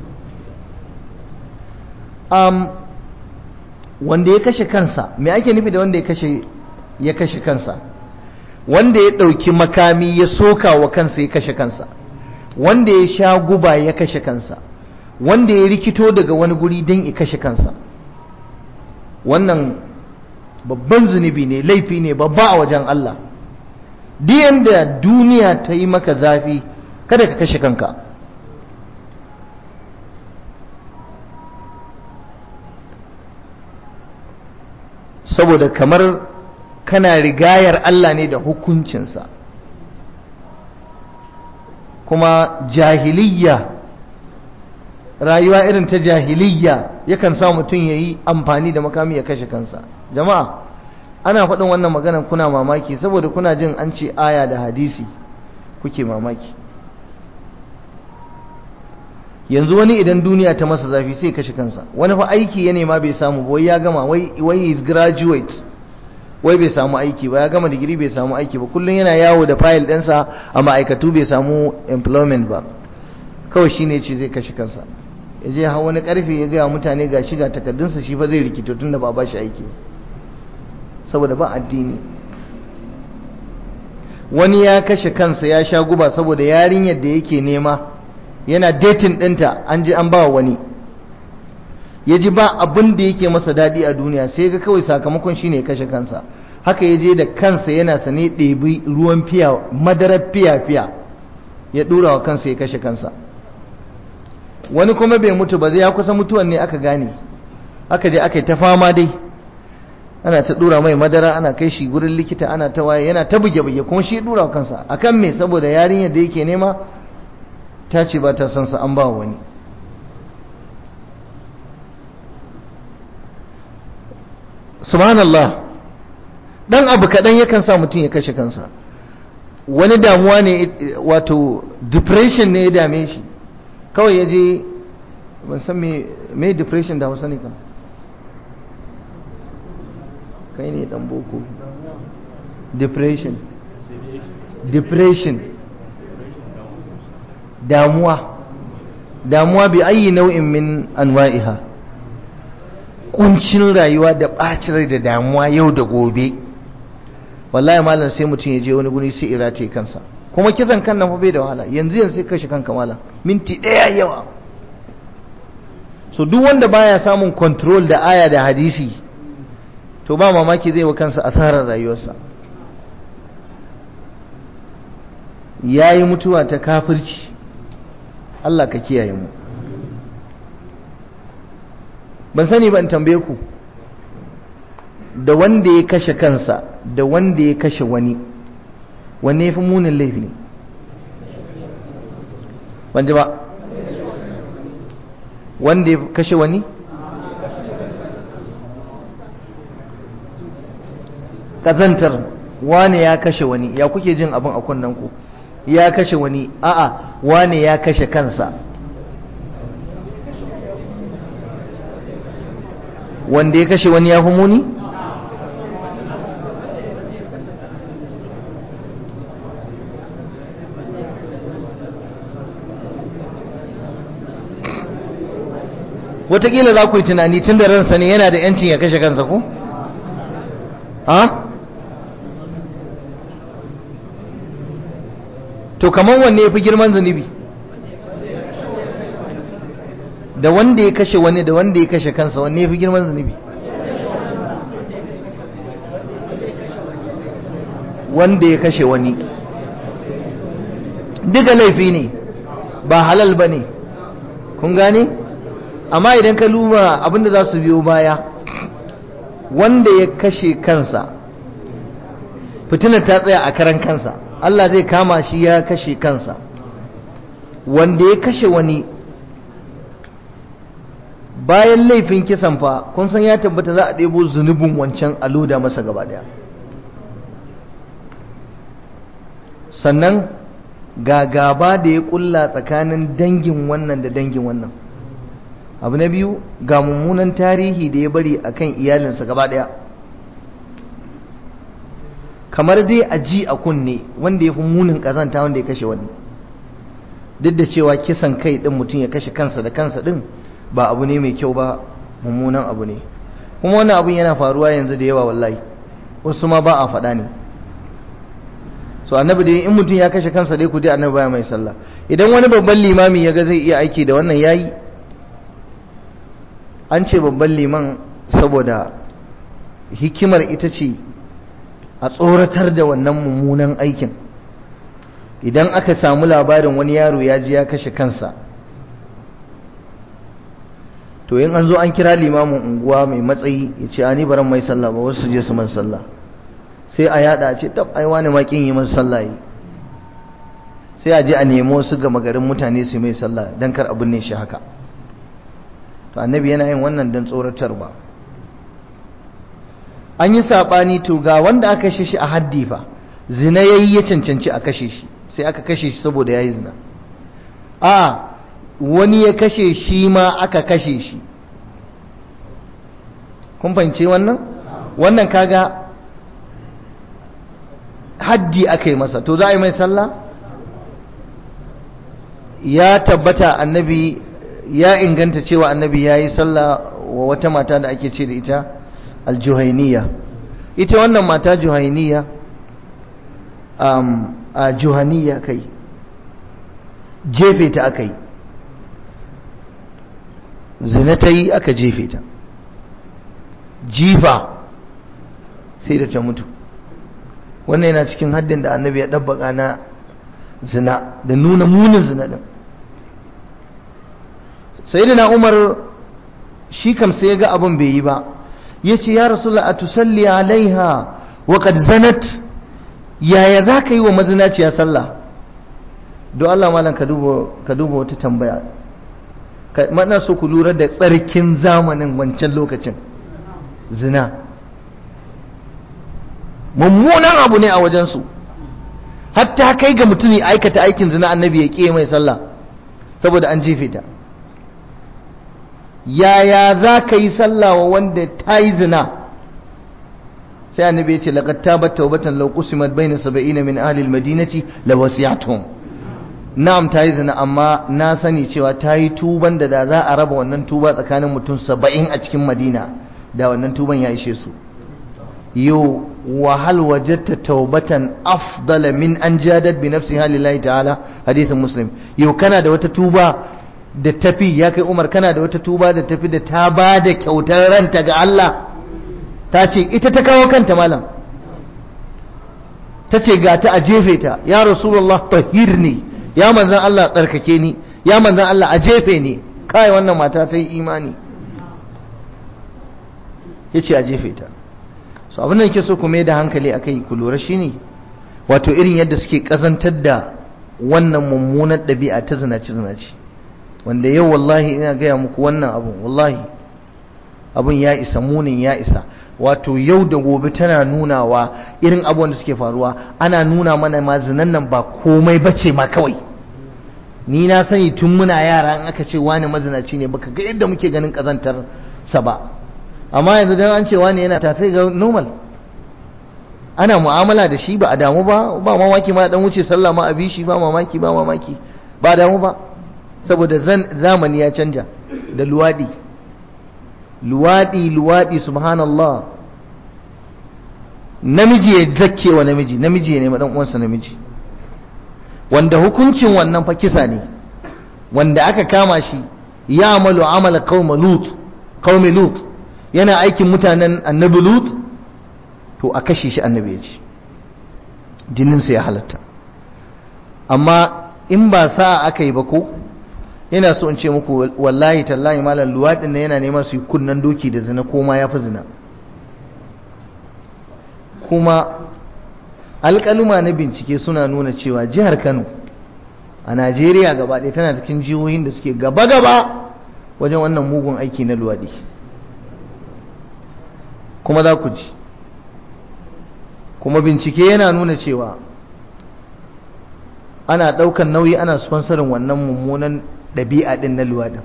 um, wanda ya kashe kansa me ake nufi da wanda ya kashe ya kashe kansa wanda ya ɗauki makami ya soka wa kansa ya kashe kansa wanda ya sha guba ya kashe kansa wanda ya rikito daga wani guri don ya kashe kansa wannan babban zunubi ne laifi ne babba a wajen Allah duk da duniya ta yi maka zafi kada ka kashe kanka saboda kamar kana rigayar Allah ne da hukuncinsa kuma jahiliya rayuwa irin ta jahiliya yakan sa mutum ya yi amfani da makami ya kashe kansa jama'a ana faɗin wannan magana kuna mamaki saboda kuna jin an ce aya da hadisi kuke mamaki yanzu wani idan duniya ta masa zafi sai kashe kansa wani fa aiki ya nema bai samu wai ya gama wai wai is graduate wai bai samu aiki ba ya gama digiri bai samu aiki ba kullum yana yawo da fayil ɗinsa a ma'aikatu bai samu employment ba kawai shine ce zai kashe kansa ya je hawa wani karfe ya gaya mutane ga shiga takardunsa shi fa zai rikito tun da ba ba shi aiki saboda ba addini wani ya kashe kansa ya sha guba saboda yarinyar da yake nema yana datin ɗinta an ji an ba wani ya ji ba abin da yake masa daɗi a duniya sai ga kawai sakamakon shine ya kashe kansa haka ya je da kansa yana sane ɗebi ruwan fiya madarar fiya-fiya ya ɗura wa kansa ya kashe kansa wani kuma bai mutu ba zai ya kusa mutuwan ne aka gane aka je aka yi ta fama dai ana ta ɗura mai madara ana kai shi gurin likita ana ta waye yana ta buge-buge kuma shi ɗura wa kansa akan me saboda yarinyar da yake nema ta ce ba ta son sa an ba wani subhanallah dan abu kaɗan yakan sa mutum ya kashe kansa wani damuwa ne wato depression ne ya dame shi kawai ya je ban san me depression da hausa ne kan kai ne dan boko depression depression damuwa damuwa bi ayi nau'in min anwa'iha kuncin rayuwa da ɓacin rai da damuwa yau da gobe wallahi malam sai mutum ya je wani guri sai irate kansa kuma kisan kan nan fa bai da wahala yanzu yanzu sai kashe kanka malam minti ɗaya yawa so duk wanda baya samun control da aya da hadisi to ba mamaki zai wa kansa asarar rayuwarsa yayi mutuwa ta kafirci Allah ka kiyaye mu ban sani ba in tambaye ku da wanda ya kashe kansa da wanda ya kashe wani wanne ya fi munin laifi ne ban ji ba wanda ya kashe wani ƙazantar wane ya kashe wani ya kuke jin abin a kunnen ku ya kashe wani a'a wane ya kashe kansa wanda ya kashe wani ya fi muni wataƙila za ku yi tunani tun da ransa ne yana da yancin ya kashe kansa ko? ha? to kamar wanne ya fi girman zunubi da wanda ya kashe wani da wanda ya kashe kansa wanne ya fi girman zunubi wanda ya kashe wani duka laifi ne ba halal ba ne kun gane? amma idan ka luba abinda za su biyo baya wanda ya kashe kansa fitinar ta tsaya a karan kansa Allah zai kama shi ya kashe kansa wanda ya kashe wani bayan laifin kisan fa kun san ya tabbata za a ɗebo zunubin wancan a loda masa gaba daya sannan ga gaba da ya kulla tsakanin dangin wannan da dangin wannan abu na biyu ga mummunan tarihi da ya bari akan iyalinsa gaba daya kamar dai a ji a kunne wanda ya fi munin kazanta wanda ya kashe wani duk da cewa kisan kai din mutum ya kashe kansa da kansa din ba abu ne mai kyau ba mummunan abu ne kuma wannan abun yana faruwa yanzu da yawa wallahi wasu ma ba a faɗa ne so annabi dai in mutum ya kashe kansa dai ku dai annabi baya mai sallah idan wani babban limami ya ga zai iya aiki da wannan yayi an ce babban liman saboda hikimar ita ce a tsoratar da wannan mummunan aikin idan aka samu labarin wani yaro ya ji ya kashe kansa to in an zo an kira limamin unguwa mai matsayi ya ce ani baran mai sallah ba wasu je su man sallah sai a yada ce tab ai wani makin yi masa sallah yi sai a je a nemo su gama garin mutane su mai sallah dan kar abin ne shi haka to annabi yana yin wannan don tsoratarwa an yi saɓani to ga wanda aka kashe shi a haddi fa zina ya yi ya cancanci a kashe shi sai aka kashe shi saboda ya yi zina a wani ya kashe shi ma aka kashe shi kun fahimci wannan wannan kaga haddi aka yi masa to za a yi mai sallah ya tabbata annabi ya inganta cewa annabi ya yi sallah wa wata mata da ake ce da ita aljuhainiya ita wannan mata juhainiya um, a juhaniya kai jefe ta aka yi zina ta yi aka jefe ta jifa sai da ta mutu wannan yana cikin haddin da annabi ya ɗabbaka na zina da nuna munin zina ɗin sai da na umar shi kam sai ya ga abin bai yi ba ya ce ya rasu a tusalli alaiha wa qad zanat yaya za ka yi wa mazinaciya sallah don Allah malam ka duba wata tambaya mana so ku lura da tsarkin zamanin wancan lokacin zina mummunan abu ne a wajensu hatta kai ga mutum ya aikata aikin zina annabi ya ƙi mai sallah saboda an jefe ta yaya za ka yi sallah wa wanda ta yi zina sai annabi ya ce laqad tabat tawbatan law qusimat bayna sab'ina min ahli al-madinati la wasi'atuhum na'am ta yi zina amma na sani cewa ta yi tuban da da za a raba wannan tuba tsakanin mutum saba'in a cikin madina da wannan tuban ya ishe su yau wahal wajatta taubatan afdala min an jadat bi nafsiha lillahi ta'ala hadisin muslim yau kana da wata tuba da tafi ya kai umar kana da wata tuba da tafi da ta ba da kyautar ranta ga Allah ta ce ita ta kawo kanta malam ta ce ga ta a jefe ta ya rasulullah tahirni ya manzan Allah tsarkake ni ya manzan Allah a jefe ni kai wannan mata ta yi imani ya ce a jefe ta so abin da ke so ku mai da hankali a kai ku lura shine wato irin yadda suke kazantar da wannan mummunar ɗabi'a ta zinaci zinaci wanda yau wallahi ina gaya muku wannan abun wallahi abun ya isa munin ya isa wato yau da gobe tana nunawa irin abubuwan da suke faruwa ana nuna mana ma zinan nan ba komai bace ma kawai ni na sani tun muna yara in aka ce wani mazinaci ne baka ga yadda muke ganin kazantar sa ba amma yanzu dan an ce wani yana ta sai ga normal ana mu'amala da shi ba a damu ba ba mamaki ma dan wuce sallah ma a bi shi ba mamaki ba mamaki ba damu ba saboda zamani ya canja da luwadi luwadi luwadi subhanallah namiji ya zakke wa namiji namiji ya nema dan uwansa namiji wanda hukuncin wannan fa kisa ne wanda aka kama shi ya amalu amala qauma lut qaumi lut yana aikin mutanen annabi lut to a kashe shi annabi ya ce jininsa ya halatta amma in ba sa aka yi ba ko yana so in ce muku wallahi tallahi malam luwaɗin na yana neman su yi kunnan doki da zina ko ma ya fi zina kuma alƙaluma na bincike suna nuna cewa jihar kano a najeriya gaba ɗaya tana cikin jihohin da suke gaba-gaba wajen wannan mugun aiki na luwaɗi kuma za ku ji kuma bincike yana nuna cewa ana ɗaukan nauyi ana sponsorin wannan mummunan ɗabi'a ɗin na luwaɗin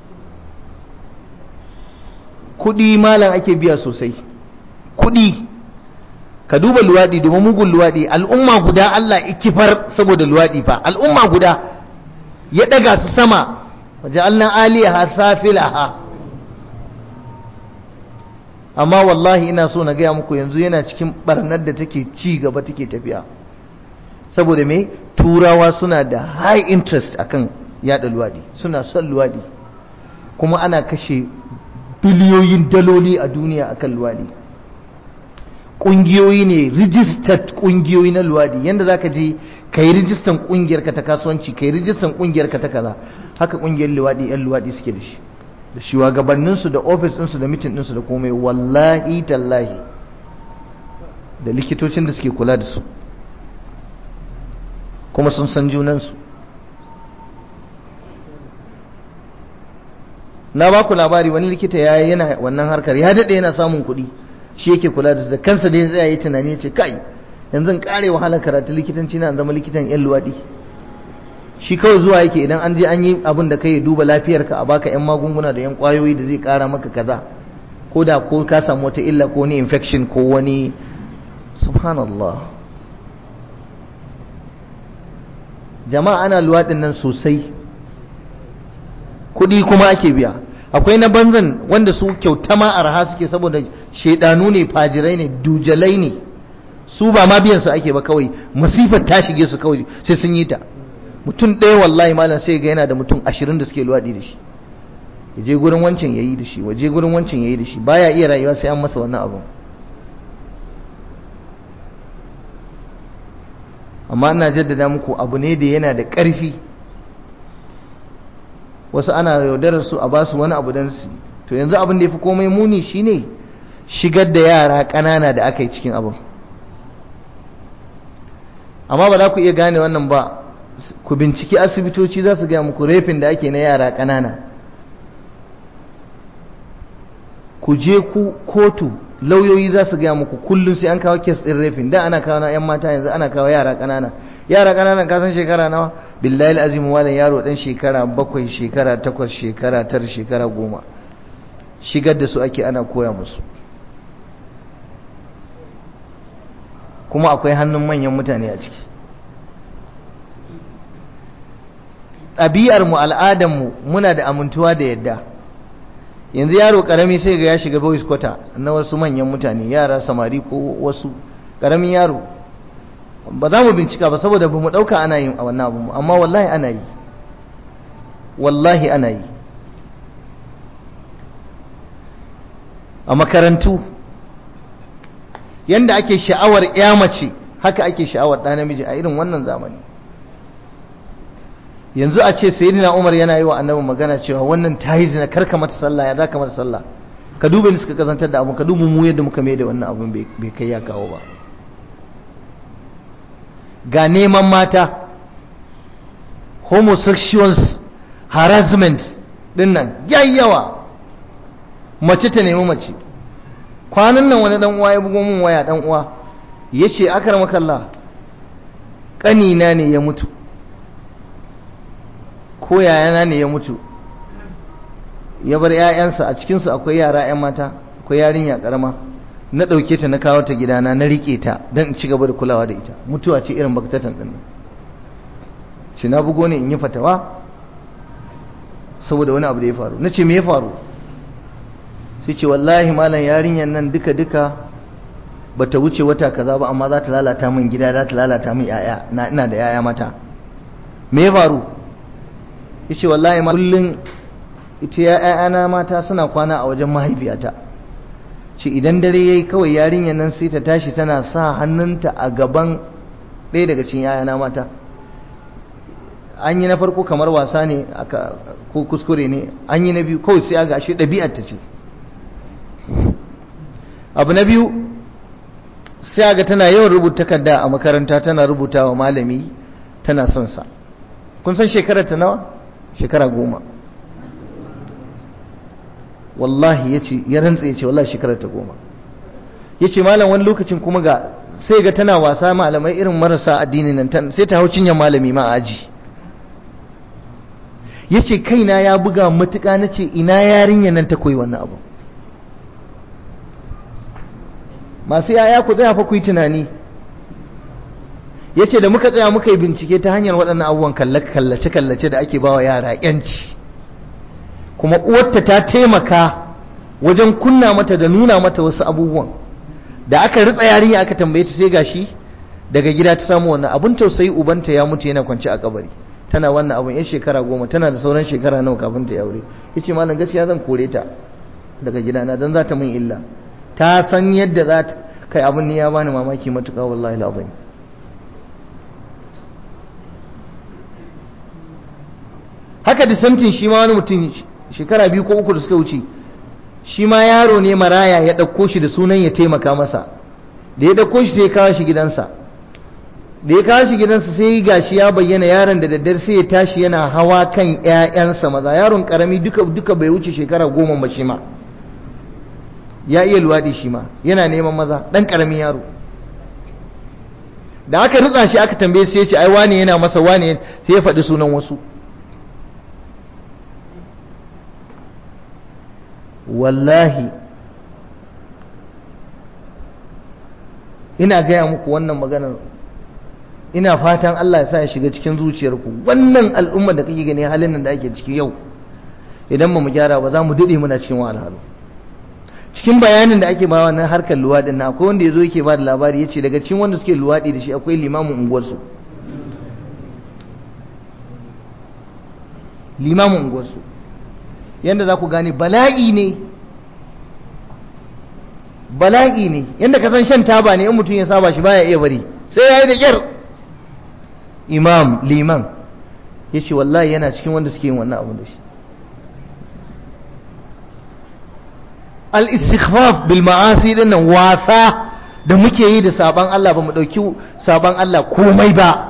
kuɗi malam ake biya sosai kuɗi ka duba luwaɗi domin mugun luwaɗi al'umma guda Allah ikifar saboda luwaɗi fa al'umma guda ya ɗaga su sama waje allan aliyaha safilaha amma wallahi ina so na gaya muku yanzu yana cikin barnar da take ci gaba take tafiya saboda me turawa suna da high interest akan yada luwadi suna son luwadi kuma ana kashe biliyoyin daloli a duniya akan luwadi ƙungiyoyi ne registered ƙungiyoyi na luwadi yadda za ka je ka yi rijistan ƙungiyarka ta kasuwanci ka yi rijistan ƙungiyarka ta kaza haka ƙungiyar luwadi 'yan luwadi suke da shi da shugabanninsu da ofis ɗinsu da mitin ɗinsu da komai wallahi tallahi da likitocin da suke kula da su kuma sun san junansu na ba ku labari wani likita ya yana wannan harkar ya daɗe yana samun kuɗi shi yake kula da su da kansa da ya tsaya yi tunani ya ce kai yanzu in ƙare wahalar karatu likitanci na zama likitan 'yan luwaɗi shi kawai zuwa yake idan an je an yi abin da kai duba lafiyarka a baka yan magunguna da yan kwayoyi da zai kara maka kaza ko da ko ka samu wata illa ko wani infection ko wani subhanallah jama'a ana luwaɗin nan sosai kuɗi kuma ake biya akwai na banzan wanda su kyauta ma arha suke saboda shaidanu ne fajirai ne dujalai ne su ba ma biyan su ake ba kawai masifar ta shige su kawai sai sun yi ta mutum ɗaya wallahi malam sai ga yana da mutum ashirin da suke luwaɗi da shi ya je gurin wancan ya yi da shi waje gurin wancan ya yi da shi baya iya rayuwa sai an masa wannan abin amma ina jaddada muku abu ne da yana da ƙarfi wasu ana yaudarar su a basu wani abu don su to yanzu abin da ya fi komai muni shine shigar da yara ƙanana da aka yi cikin abin amma ba za ku iya gane wannan ba ku binciki asibitoci za su gaya muku refin da ake na yara ƙanana ku je ku kotu lauyoyi za su gaya muku kullum sai an kawo kes ɗin refin da ana kawo na 'yan mata yanzu ana kawo yara ƙanana yara ƙanana ka san shekara nawa billahi azim malam yaro ɗan shekara bakwai shekara takwas shekara tar shekara goma shigar da su ake ana koya musu kuma akwai hannun manyan mutane a ciki ɗabi'armu al'adarmu muna da amintuwa da yadda yanzu yaro ƙarami sai ga ya shiga boys quarter na wasu manyan mutane yara samari ko wasu ƙaramin yaro ba za mu bincika ba saboda ba mu ɗauka ana yin a wannan abu amma wallahi ana yi wallahi ana yi a makarantu yanda ake sha'awar ya mace haka ake sha'awar ɗa namiji a irin wannan zamani yanzu a ce sayyidina Umar yana yi wa annabi magana cewa wannan ta yi zina karka mata sallah ya zaka mata sallah ka duba ni suka kazantar da abu ka duba mu yadda muka mai da wannan abun bai kai ya kawo ba ga neman mata homosexuals harassment din nan yayyawa mace ta nemi mace kwanan nan wani dan uwa ya bugo min waya dan uwa yace akramakallah kanina ne ya mutu ko yayana ne ya mutu ya bar 'ya'yansa a cikinsu akwai yara 'yan mata akwai yarinya karama na ɗauke ta na kawo ta gidana na riƙe ta don in ci gaba da kulawa da ita mutuwa ce irin baktatan ɗin shi na bugo ne in yi fatawa saboda wani abu da ya faru na ce me ya faru sai ce wallahi malam yarinyar nan duka duka ba ta wuce wata kaza ba amma za ta lalata min gida za ta lalata min 'ya'ya na ina da 'ya'ya mata me ya faru yace wallahi ma kullun ita ya'yana mata suna kwana a wajen mahaifiyata ce idan dare yayi kawai yarinyar nan sai ta tashi tana sa hannunta a gaban ɗaya daga cikin ya'yana mata an yi na farko kamar wasa ne aka ko kuskure ne an yi na biyu kawai sai aga ashe ɗabi'ar ta ce abu na biyu sai aga tana yawan rubuta takarda a makaranta tana rubuta wa malami tana son sa kun san shekarar ta nawa shekara goma wallahi ya ce ya rantsa ya ce wallahi shekarar ta goma ya ce malam wani lokacin kuma ga sai ga tana wasa malamai irin marasa addini nan sai ta hau cinyar malami ma aji ya ce kaina ya buga matuƙa na ce ina yarinya nan ta koyi wannan abu masu yaya ku tsaya fa ku yi tunani ya ce da muka tsaya muka yi bincike ta hanyar waɗannan abubuwan kallace-kallace da ake bawa yara yanci kuma uwarta ta taimaka wajen kunna mata da nuna mata wasu abubuwan da aka ritsa yarinya aka tambaye ta sai gashi daga gida ta samu wannan abun tausayi ubanta ya mutu yana kwance a kabari tana wannan abun yan shekara goma tana da sauran shekara nawa kafin ta aure yace malam gaskiya zan kore ta daga gidana dan za ta min illa ta san yadda za ta kai abun ne ya bani mamaki matuƙa wallahi alazim haka da samtin shi ma wani mutum shekara biyu ko uku da suka wuce shi ma yaro ne maraya ya ɗauko shi da sunan ya taimaka masa da ya ɗauko shi sai ya kawo shi gidansa da ya kawo shi gidansa sai gashi ya bayyana yaron da daddare sai ya tashi yana hawa kan ƴaƴansa maza yaron karami duka duka bai wuce shekara goma ba shi ma ya iya luwaɗi shi ma yana neman maza ɗan ƙaramin yaro da aka ritsa shi aka tambaye sai ya ce ai wane yana masa wane sai ya faɗi sunan wasu wallahi ina gaya muku wannan maganar ina fatan Allah ya sa ya shiga cikin zuciyarku wannan al'umma da kake gani halin nan da ake ciki yau idan ba mu gyara ba za mu dade muna cikin wahalhalu cikin bayanin da ake ba na harkar luwaɗin na akwai wanda ya zo yake ba da labari ya ce daga cikin wanda suke luwaɗi da shi akwai limamin unguwarsu limamin unguwarsu yadda za ku gane bala'i ne bala'i ne yadda ka san shan taba ne in mutum ya saba shi baya iya bari sai ya yi da kyar imam liman ya ce wallahi yana cikin wanda suke yin wannan abu da shi al-istighfaf bil ma'asi din nan wasa da muke yi da saban Allah ba mu dauki saban Allah komai ba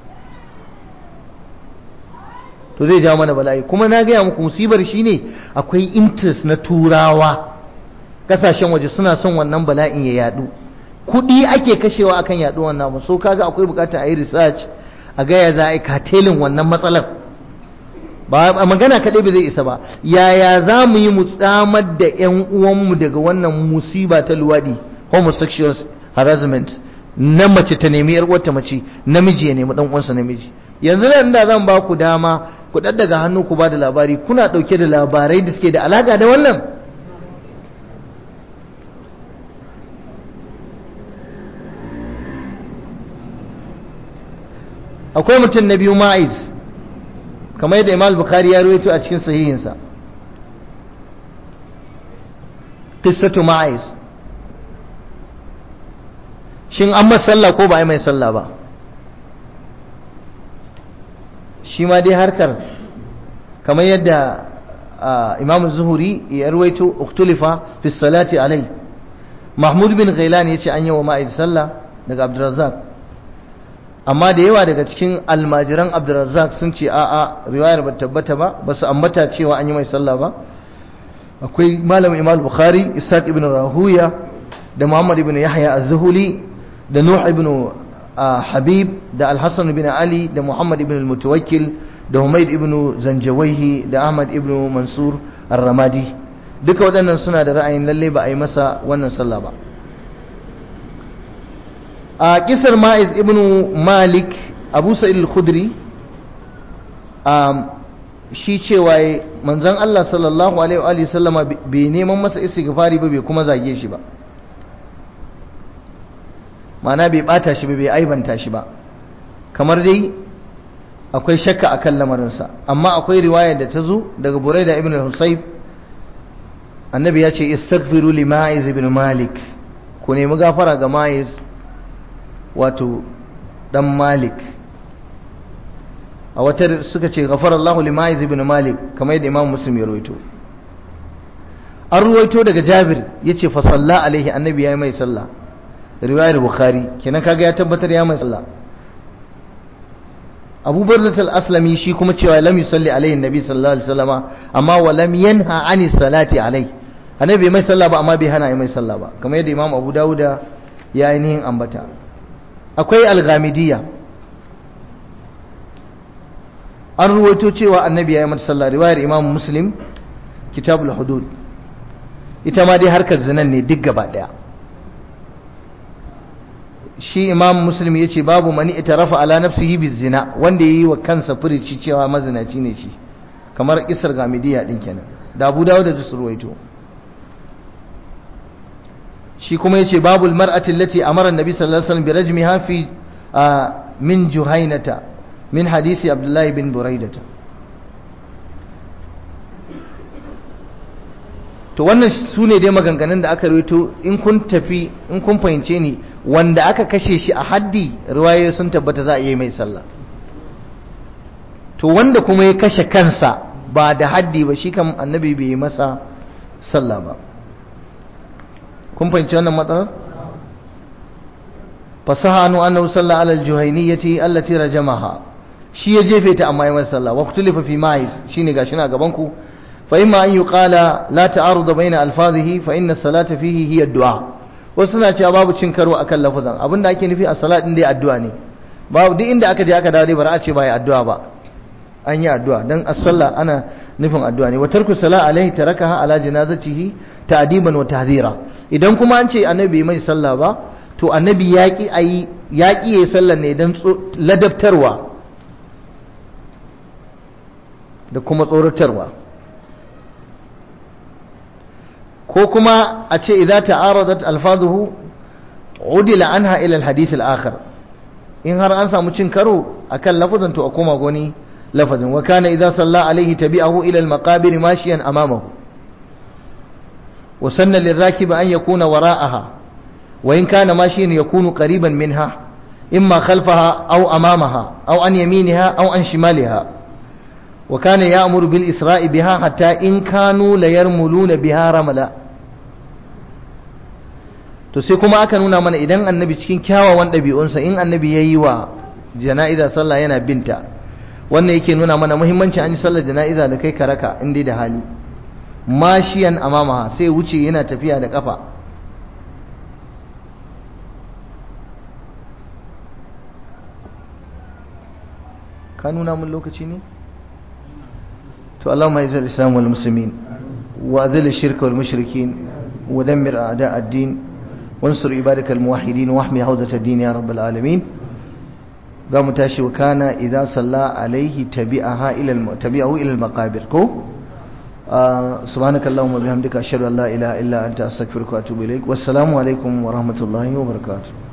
to zai jawo mana bala'i kuma na gaya muku musibar shine akwai interest na turawa kasashen waje suna son wannan bala'in ya yadu kudi ake kashewa akan yadu wannan ba so kaga akwai bukatar a yi research a ga ya za a yi katelin wannan matsalar ba magana kaɗai ba zai isa ba yaya za mu yi mu tsamar da 'yan uwanmu daga wannan musiba ta luwaɗi homosexual harassment na mace ta nemi yar wata mace namiji ya nemi dan uwansa namiji yanzu nan da zan ba ku dama ku daddaga hannu ku ba da labari kuna dauke da labarai da suke da alaka da wannan akwai mutum na biyu ma'iz kamar yadda imam bukhari ya ruwaito a cikin sahihinsa qissatu ma'iz shin an masa sallah ko ba a yi mai sallah ba shi ma dai harkar kamar yadda imam zuhuri ya ruwaito uktulifa fi salati alai mahmud bin ghailan ya ce an yi wa ma'id sallah daga abdurrazzaq amma da yawa daga cikin almajiran abdurrazzaq sun ce a'a riwayar ba tabbata ba ba su ambata cewa an yi mai sallah ba akwai malam imam bukhari ishaq ibn rahuya da muhammad ibn yahya az-zuhuli da nuh ibn habib da al-hasan ibn ali da muhammad ibn al-mutawakkil da humayd ibn zanjawaihi da ahmad ibn mansur ar-ramadi duka waɗannan suna da ra'ayin lalle ba a yi masa wannan sallah ba a kisar ma'iz ibn malik abu sa'id al-khudri shi cewa manzon Allah sallallahu alaihi wa sallama bai neman masa istighfari ba bai kuma zage shi ba mana bai bata shi ba bai aibanta shi ba kamar dai akwai shakka akan lamarinsa amma akwai riwaya da ta zo daga buraida ibn al-husayb annabi ya ce istaghfiru li ma'iz ibn malik ku nemi gafara ga ma'iz wato dan malik a wata suka ce ghafarallahu li ma'iz ibn malik kamar yadda imam muslim ya rawaito an ruwaito daga jabir yace fa salla alaihi annabi ya yi mai sallah riwayar bukhari kenan kaga ya tabbatar ya mai sallah abu bardat al-aslami shi kuma cewa lam yusalli alaihi nabi sallallahu alaihi wasallama amma wa lam yanha ani salati alaihi annabi mai sallah ba amma bai hana mai sallah ba kamar yadda imam abu dawuda ya yi nihin ambata akwai al-ghamidiyya an ruwaito cewa annabi ya yi mata sallah riwayar imam muslim kitabul hudud ita ma dai harkar zinan ne duk gaba daya shi imam muslim ya ce babu mani ita rafa ala nafsihi bi zina wanda ya yi wa kansa furici cewa mazinaci ne shi kamar isar gamidiya din kenan da abu dawo da su ruwaito shi kuma ya ce babul mar'ati allati amara annabi sallallahu alaihi wasallam bi rajmiha fi min juhainata min hadisi abdullahi bin buraidata to wannan su ne dai maganganun da aka rito in kun tafi in kun fahimce ni wanda aka kashe shi a haddi riwayoyi sun tabbata za a yi mai sallah to wanda kuma ya kashe kansa ba da haddi ba shi kan annabi bai yi masa sallah ba kun fahimci wannan matsalar fasaha anu annahu salla ala aljuhayniyati allati rajamaha shi ya jefe ta amma ya masa sallah wa kutulifa fi ma'iz shine gashi na gaban ku فإما أن يقال لا تعارض بين ألفاظه فإن الصلاة فيه هي الدعاء وسنا cewa babu cin karo akan lafazan abinda ake nufi a salat din dai addu'a ne babu duk inda aka je aka dawo dai bara a ce ba ya addu'a ba an yi addu'a dan as-sallah ana nufin addu'a ne wa tarku salat alaihi tarakaha ala janazatihi ta'diban wa tahdhira idan kuma an ce annabi mai sallah ba to annabi yaki ayi yaki yayi sallar ne dan ladabtarwa da kuma tsoratarwa ko kuma a ce idza ta'aradat alfazuhu udila anha ila alhadith alakhir in har an samu cin karo akan lafazan to a koma goni lafazin wa kana idza salla alaihi tabi'ahu ila al-maqabir mashiyan amamahu wa sanna lirrakib an yakuna wara'aha wa in kana mashiyan yakunu qariban minha imma khalfaha aw amamaha aw an yaminiha aw an shimaliha wa kana ya'muru bil isra'i biha hatta in kanu la yarmuluna biha ramala to sai kuma aka nuna mana idan annabi cikin kyawawan ɗabi'unsa in annabi ya yi wa jana'iza sallah yana binta wannan yake nuna mana muhimmanci an yi sallar jana'iza da kai karaka in dai da hali mashiyan amamaha sai wuce yana tafiya da kafa ka nuna mun lokaci ne to Allahumma izal islam wal muslimin wa azil shirka wal mushrikin wa dammir a'da ad-din وانصر عبادك الموحدين واحمي حوزة الدين يا رب العالمين قام تاشي وكان إذا صلى عليه تبعها إلى الم... تبعه إلى المقابر كو آه سبحانك اللهم وبحمدك أشهد أن لا إله إلا أنت أستغفرك وأتوب إليك والسلام عليكم ورحمة الله وبركاته